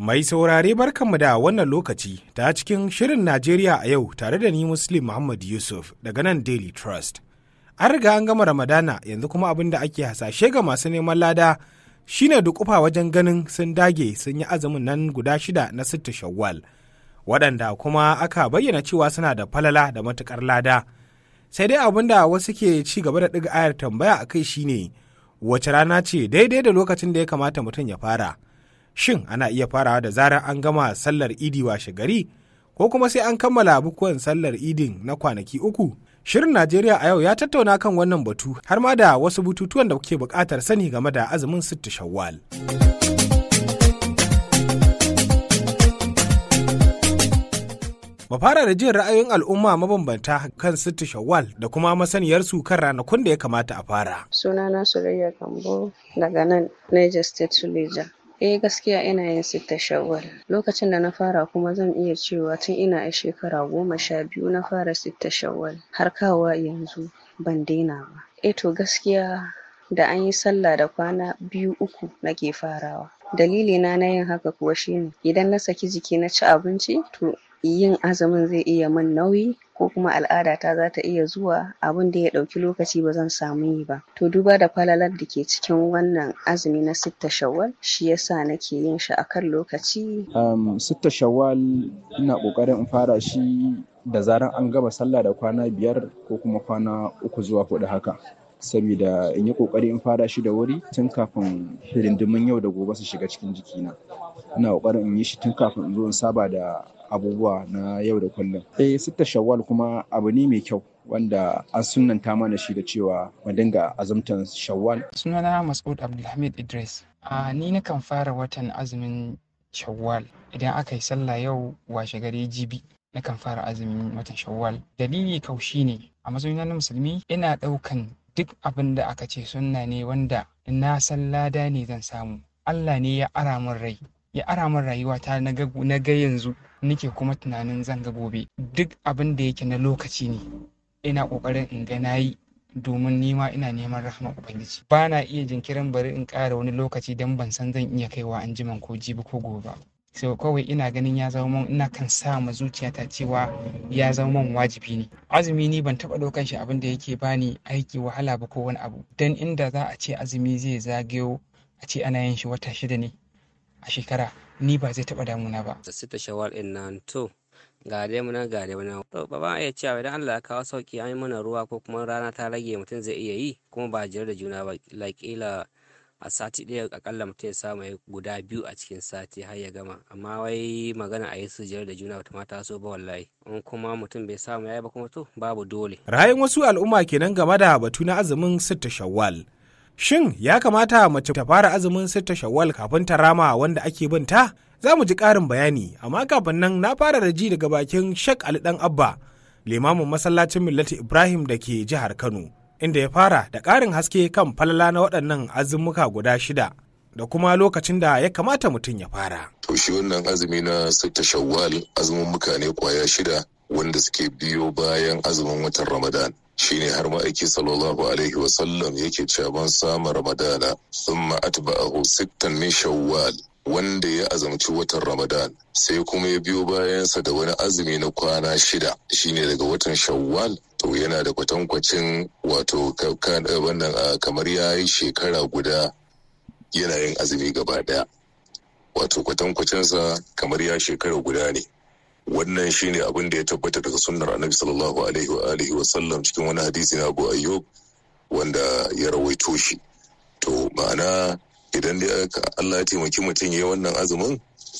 Mai saurare barkanmu da wannan lokaci ta cikin shirin Najeriya a yau tare da ni Muslim Muhammad Yusuf daga nan Daily Trust. An riga an gama Ramadana yanzu kuma abin da ake hasashe ga masu neman lada shine dukufa wajen ganin sun dage sun yi azumin nan guda shida na sitta shawwal. Waɗanda kuma aka bayyana cewa suna da falala da matuƙar lada. Sai dai abin da wasu ke ci gaba da ɗiga ayar tambaya a kai shine wace rana ce daidai da lokacin da ya kamata mutum ya fara. shin ana iya farawa da zarar an gama sallar idi washe gari ko kuma sai an kammala bukuwan sallar idin na kwanaki uku shirin najeriya a yau ya tattauna kan wannan batu har ma da wasu bututuwan da kuke buƙatar sani game da azumin sitti shawwal mu fara da jin ra'ayoyin al'umma mabambanta kan sitti shawwal da kuma masaniyarsu kan ranakun da ya kamata a fara sunana surayya kambo daga nan niger state suleja Eh gaskiya ina yin sitta shawwal. Lokacin da na fara kuma zan iya cewa tun ina a shekara goma sha biyu na fara sitta shawwal har kawowa yanzu ban daina ba. Eh to gaskiya da an yi sallah da kwana biyu uku nake farawa. Dalili na na yin haka kuwa shine idan na saki jiki na ci abinci to yin azumin zai iya min nauyi ko kuma al'adata za ta iya zuwa abin da ya ɗauki lokaci ba zan samu yi ba to duba da falalar da ke cikin wannan azumi na sitta shawwal shi yasa nake yin shi akan lokaci um, sitta shawwal ina ƙoƙarin in fara shi da zaran an gama sallah da kwana biyar ko kuma kwana uku zuwa huɗu haka saboda in yi ƙoƙari in fara shi da wuri tun kafin hidindimin yau da gobe su shiga cikin jikina ina ƙoƙarin in yi shi tun kafin in zo in saba da abubuwa na yau da kullum. Eh sitta shawwal kuma abu ne mai kyau wanda an sunanta mana shi da cewa mu dinga azumtan shawwal. Sunana Mas'ud Abdulhamid Idris. A ni nakan fara watan azumin shawwal idan aka yi sallah yau washe gari jibi. Nakan fara azumin watan shawwal. Dalili kaushi ne a matsayina na musulmi ina ɗaukan duk abin da aka ce sunna ne wanda na san lada ne zan samu. Allah ne ya ara min rai ya ara min rayuwata na ga yanzu nake kuma tunanin zan ga gobe duk abin da yake na lokaci ne ina kokarin in ga nayi domin nima ina neman rahama ubangiji ba na iya jinkirin bari in ƙara wani lokaci don ban san zan iya kaiwa an jiman ko jibi ko gobe sau kawai ina ganin ya zama man ina kan sa ma zuciyata cewa ya zama man wajibi ne azumi ni ban taɓa ɗaukan shi abin da yake bani aiki wahala ba ko wani abu dan inda za a ce azumi zai zagayo a ce ana yin shi wata shida ne a shekara ni ba zai taɓa damuna ba. Da sita shawar ɗin nan to ga dai muna ga dai muna to ba ba iya cewa idan Allah ya kawo sauki an yi mana ruwa ko kuma rana ta rage mutum zai iya yi kuma ba jere da juna ba kila a sati ɗaya akalla mutum ya samu ya guda biyu a cikin sati har ya gama amma wai magana a yi su jere da juna bata mata so ba wallahi in kuma mutum bai samu ya yi ba kuma to babu dole. Ra'ayin wasu al'umma kenan game da batu na azumin sitta shawwal. Shin ya kamata mace ta fara azumin sitta shawwal kafin ta rama wanda ake bin ta? Za mu ji ƙarin bayani, amma kafin nan na fara da ji daga bakin Shek Ali Dan Abba, limamin masallacin Millati Ibrahim da ke jihar Kano, inda ya fara da ƙarin haske kan falala na waɗannan azumuka guda shida. Da kuma lokacin da ya kamata mutum ya fara. To shi wannan azumi na sitta shawwal azumin muka ne kwaya shida wanda suke biyo bayan azumin watan Ramadan. shine har ma'aiki sallallahu alaihi wasallam yake cewa ban samu ramadana thumma atba'ahu sittan min shawwal wanda ya azamci watan ramadan sai kuma ya biyo bayansa da wani azumi na kwana shida shine daga watan shawwal to yana da kwatankwacin wato wannan kamar ya yi shekara guda yana yin azumi gaba daya wato kwatankwacinsa kamar ya shekara guda ne wannan shine abin da ya tabbata daga sunnar annabi sallallahu alaihi wa alihi wa sallam cikin wani hadisi na Abu Ayyub wanda ya rawaito shi to ma'ana idan dai Allah ya taimaki mutum yayi wannan azumin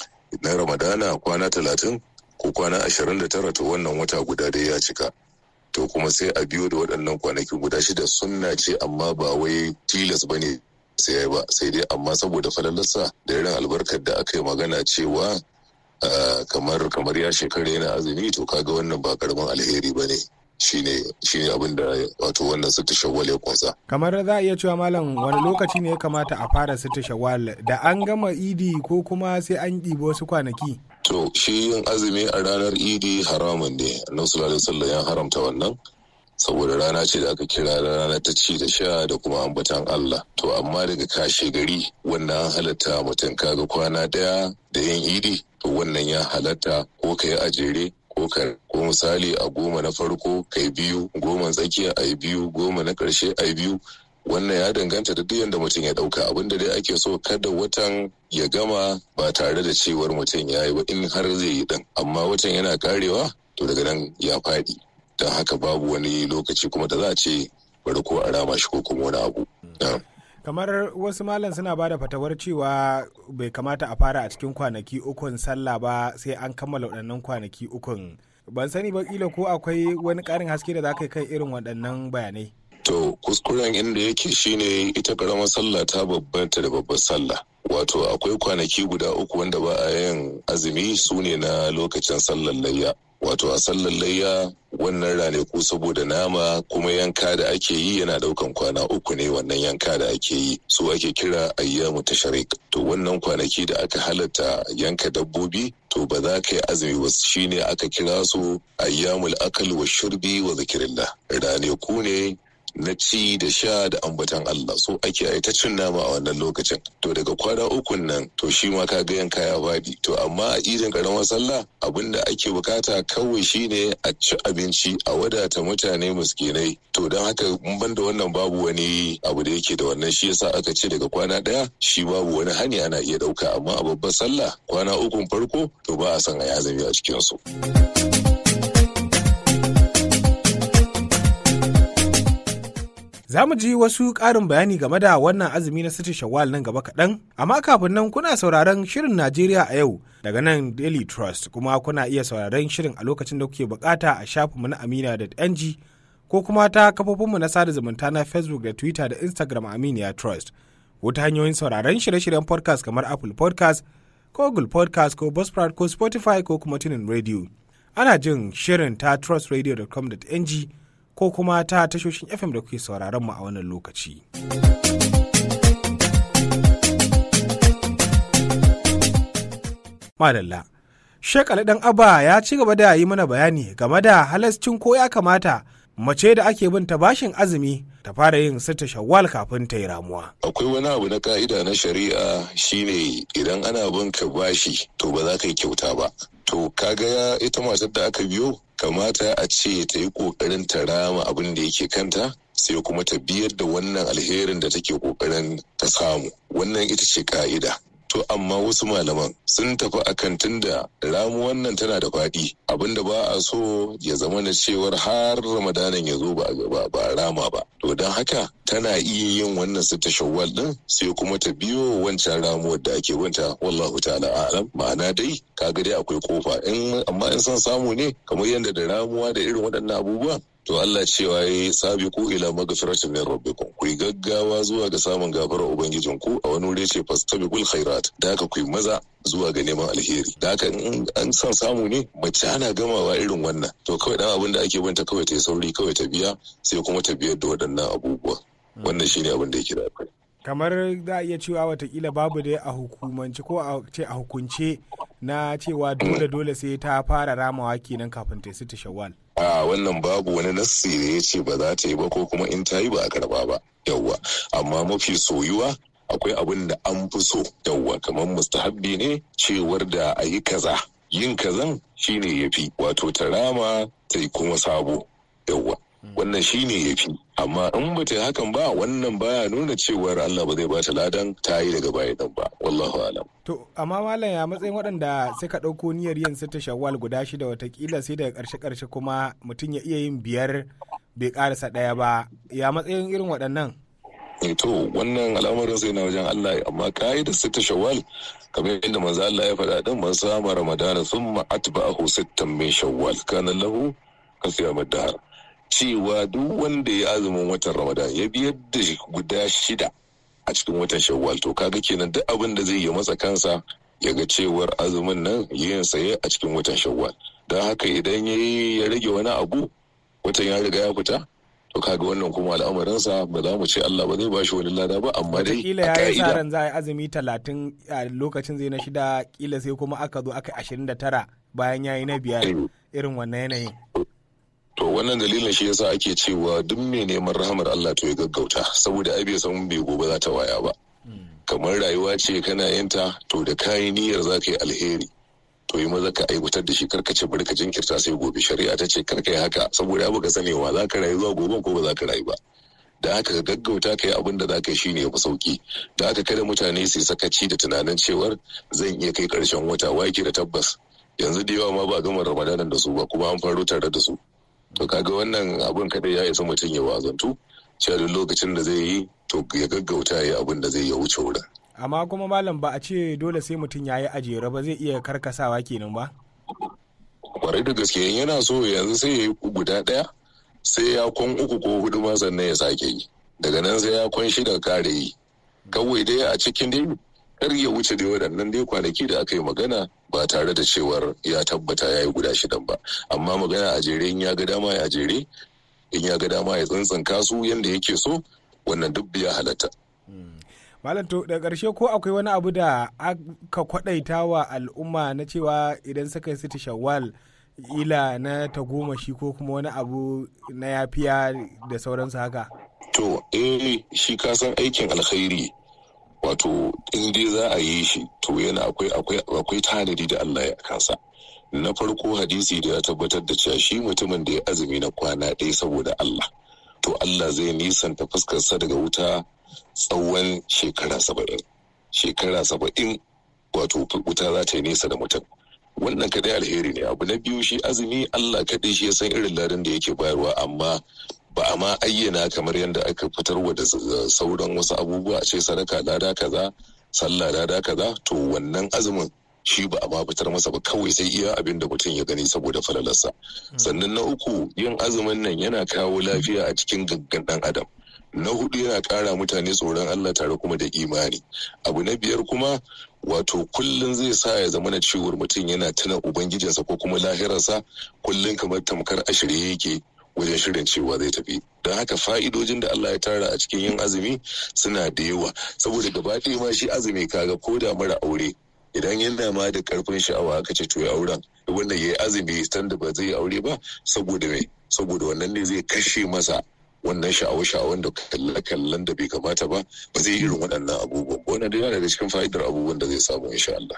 na Ramadana kwana talatin ko kwana ashirin da tara to wannan wata guda dai ya cika to kuma sai a biyo da waɗannan kwanaki guda shida sunna ce amma ba wai tilas bane sai ba sai dai amma saboda falalarsa da irin albarkar da aka yi magana cewa Uh, kamar kamar ya shekara yana azumi to kaga wannan ba karamin alheri ba ne shine shine abin da wato wannan sita shawwal ya kunsa kamar za a iya cewa malam wani lokaci ne ya kamata a fara sita shawwal da an gama idi ko kuma sai an ɗibi wasu kwanaki to shi yin azumi a ranar idi haramun ne annabi sallallahu alaihi wasallam ya haramta wannan saboda rana ce da aka kira rana ta ci da sha da kuma ambatan Allah to amma daga kashe gari wannan halatta mutum kaga kwana daya da yin idi to wannan ya halatta ko ka yi ajere ko ka ko misali a goma na farko kai biyu goma tsakiya a biyu goma na karshe a biyu wannan ya danganta da duk yadda mutum ya dauka abin da dai ake so kada watan ya gama ba tare da cewar mutum ya yi ba in har zai yi din amma watan yana karewa to daga nan ya faɗi don haka babu wani lokaci kuma da za a ce bari ko a rama shi ko kuma wani abu. kamar wasu malam suna ba da fatawar cewa bai kamata a fara a cikin kwanaki ukun sallah ba sai an kammala waɗannan kwanaki ukun ban sani ba kila ko akwai wani ƙarin haske da za ka kai irin waɗannan bayanai to kuskuren inda yake shine ita ƙaramar sallah ta babbanta da babbar sallah wato akwai kwanaki guda uku wanda ba a yin azumi su ne na lokacin sallar layya wato a sallar layya wannan ranaku saboda nama kuma yanka da ake yi yana daukan kwana uku ne wannan yanka da ake yi su ake kira ayyamu tashrik to wannan kwanaki da aka halatta yanka dabbobi to ba za ka yi azumi ba shine aka kira su ayyamul akal wa shurbi wa zikirillah ranaku ne na ci da sha da ambatan Allah so ake ai ta cin nama a wannan lokacin to daga kwana ukun nan to shi ma ka ga yanka ya faɗi to amma a idin karamar sallah abin da ake bukata kawai shine a ci abinci a wadata mutane miskinai to don haka mun ban da wannan babu wani abu da yake da wannan shi yasa aka ce daga kwana ɗaya shi babu wani hani ana iya ɗauka amma a babbar sallah kwana ukun farko to ba a san a yazami a cikin su. Za mu ji wasu ƙarin bayani game da wannan azumi na siti shawwal nan gaba kaɗan, amma kafin nan kuna sauraron shirin Najeriya a yau daga nan Daily Trust kuma kuna iya sauraron shirin a lokacin da kuke bukata a shafinmu na amina.ng ko kuma ta kafofinmu na sada zumunta na Facebook da Twitter da Instagram Aminiya Trust. Wata hanyoyin sauraron shirye-shiryen podcast kamar Apple podcast ko Google podcast ko Buzzsprout ko Spotify ko kuma tunin radio. Ana jin shirin ta trustradio.com.ng ko kuma ta tashoshin FM da kuke sauraron mu a wannan lokaci. Madalla. Sheikh Ali Dan Abba ya ci gaba da yi mana bayani game da halascin ko ya kamata mace da ake bin ta bashin azumi ta fara yin sita shawwal kafin ta yi ramuwa. Akwai wani abu na ka'ida na shari'a shine idan ana bin ka bashi to ba za ka yi kyauta ba. To kaga ita matar da aka biyo kamata a ce ta yi kokarin ta rama abin da yake kanta sai kuma ta biyar da wannan alherin da take kokarin ta samu wannan ita ce ka'ida to amma wasu malaman sun tafi akan tunda ramu wannan tana da faɗi abinda ba a so ya zama na cewar har ramadanan ya zo ba a rama ba to don haka tana iya yin wannan sita shawwal din sai kuma ta biyo wancan ramuwar da ake wanta wallahu ta'ala alam ma'ana dai kaga dai akwai kofa in amma in son samu ne kamar yadda da ramuwa da irin waɗannan abubuwan to Allah cewa ya sabi ku ila magfiratin min rabbikum ku yi gaggawa zuwa ga samun gafarar ubangijin ku a wani wuri ce fastabiqul khairat da haka ku yi maza zuwa ga neman alheri da haka in an son samu ne mace ana gamawa irin wannan to kawai dan abin da ake banta kawai ta yi sauri kawai ta biya sai kuma ta biyar da waɗannan abubuwa wannan shine abin da yake da akwai kamar za a iya cewa watakila babu dai a hukumance ko a ce a hukunce na cewa dole dole sai ta fara ramawa kenan kafin ta sita shawwal a wannan babu wani nassi da ya ce ba za ta yi ba ko kuma in ta yi ba a karba ba yawwa amma mafi soyuwa akwai abin da an fi so yawwa kamar mustahabbi ne cewar da a yi kaza yin kazan shine ya fi wato ta rama ta yi kuma sabo yawwa wannan shine ya fi amma in ba ta yi hakan ba wannan baya nuna cewar Allah ba zai ba ta ladan ta yi daga baya dan ba wallahu alam to amma malam ya matsayin waɗanda suka ɗauko niyyar yin sita shawwal guda shida watakila sai daga ƙarshe ƙarshe kuma mutum ya iya yin biyar bai ƙarasa ɗaya ba ya matsayin irin waɗannan to wannan al'amarin sai na wajen Allah amma ka'idar sita shawwal kamar yadda manzo Allah ya faɗa din man sama ramadana thumma atba'ahu sittan min shawwal kana lahu kasiyamad dahar cewa duk wanda ya azumin watan ramadan ya biyar da guda shida a cikin watan shawwal to kaga kenan duk abin da zai yi masa kansa ya ga cewar azumin nan yin saye a cikin watan shawwal don haka idan ya ya rage wani abu watan ya riga ya fita to kaga wannan kuma al'amarinsa ba za mu ce Allah ba zai ba shi wani lada ba amma dai kila ya yi sa ran za a yi azumi talatin a lokacin zai na shida kila sai kuma aka zo aka ashirin da tara bayan ya yi na biyar irin wannan yanayin to wannan dalilin shi yasa ake cewa duk mai neman rahamar Allah to ya gaggauta saboda ai bai san bai gobe za ta waya ba kamar rayuwa ce kana yinta to da kayi niyyar za ka yi alheri to yi maza ka aiwatar da shi karka ce bari ka jinkirta sai gobe shari'a ta ce karka yi haka saboda abu ka sanewa za ka rayu zuwa gobe ko ba za ka rayu ba da haka ka gaggauta ka yi abin da za ka yi shine ya fi sauki da haka kada mutane su sakaci da tunanin cewar zan iya kai karshen wata wake da tabbas yanzu da yawa ma ba gama ramadanan da su ba kuma an faro tare da su to kaga wannan abin kadai ya isa mutum ya wazantu cewa duk lokacin da zai yi to ya gaggauta ya yi abin da zai ya wuce wurin amma kuma malam ba a ce dole sai mutum ya yi ajere ba zai iya karkasawa kenan ba kwarai da gaske yana so yanzu sai ya yi guda ɗaya sai ya kwan uku ko hudu ma sannan ya sake yi daga nan sai ya kwan shida kare yi kawai dai a cikin dai kar ya wuce da waɗannan dai kwanaki da aka yi magana ba tare da cewar ya tabbata ya yi guda shidan ba amma magana a jere in ya ga dama ya jere in ya ga dama ya tsantsanka su yadda yake so wannan duk ya halatta Malam to da ƙarshe ko akwai wani abu da aka kwaɗaita wa al'umma na cewa idan suka yi siti shawwal ila na tagomashi ko kuma wani abu na yafiya da sauransu haka? To, eh shi kasan aikin alkhairi wato in dai za a yi shi to yana akwai akwai tanadi da Allah ya kansa. Na farko hadisi da ya tabbatar da cewa shi mutumin da ya azumi na kwana ɗaya saboda Allah. To Allah zai nisanta fuskarsa daga wuta tsawon shekara saba'in shekara saba'in wato wuta za ta yi nesa da mutum wannan kadai alheri ne abu na biyu shi azumi allah kadai shi ya san irin ladan da yake bayarwa amma ba a ma ayyana kamar yadda aka fitarwa da sauran wasu abubuwa a ce sadaka lada kaza sallah lada kaza to wannan azumin shi ba a ma fitar masa ba kawai sai iya abin da mutum ya gani saboda falalarsa sannan na uku yin azumin nan yana kawo lafiya a cikin gaggan dan adam na hudu yana kara mutane tsoron Allah tare kuma da imani abu na biyar kuma wato kullum zai sa ya zama na cewar mutum yana tuna ubangijinsa ko kuma lahirarsa kullum kamar tamkar a shirye yake wajen shirin cewa zai tafi don haka fa'idojin da Allah ya tara a cikin yin azumi suna da yawa saboda gaba ɗaya ma shi azumi kaga ko da mara aure idan yana ma da karfin sha'awa aka ce to ya auren wanda ya yi azumi stand da ba zai yi aure ba saboda me saboda wannan ne zai kashe masa wannan sha'awa-sha'awan da kalle-kallen da bai kamata ba ba zai irin waɗannan abubuwan ba wannan yana daga cikin fa'idar abubuwan da zai samu insha Allah.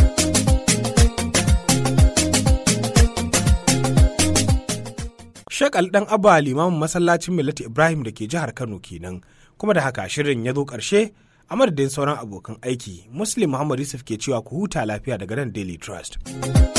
Shakal ɗan Abba limamin masallacin Millati Ibrahim da ke jihar Kano kenan kuma da haka shirin ya zo ƙarshe a madadin sauran abokan aiki Muslim Muhammad Yusuf ke cewa ku huta lafiya daga nan Daily Trust.